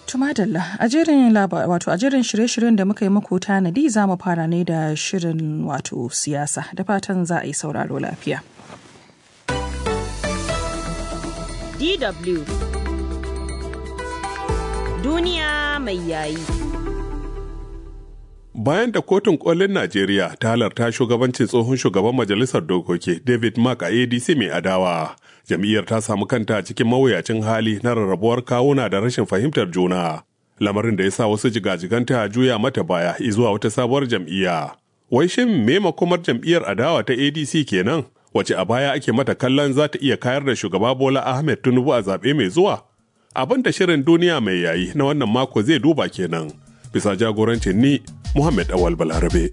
Tumadalla a jerin wato a jerin shirye-shiryen da muka yi muku tanadi za mu fara ne da shirin wato siyasa da fatan za a yi sauraro lafiya. DW Duniya mai yayi. Bayan da kotun kolin Najeriya ta halarta shugabancin tsohon shugaban majalisar dokoki David Mark a ADC mai adawa, jam'iyyar ta samu kanta cikin mawuyacin hali na rarrabuwar kawuna da rashin fahimtar juna. Lamarin da ya sa wasu jigajiganta juya mata baya zuwa wata sabuwar jam'iyya. Wai shin me makomar jam'iyyar adawa ta ADC kenan? Wace a baya ake mata kallon za ta iya kayar da shugaba Bola Ahmed Tinubu a zaɓe mai zuwa? Abin da shirin duniya mai yayi na wannan mako zai duba kenan. Bisa jagorancin ni Muhammad Awal Balarabe.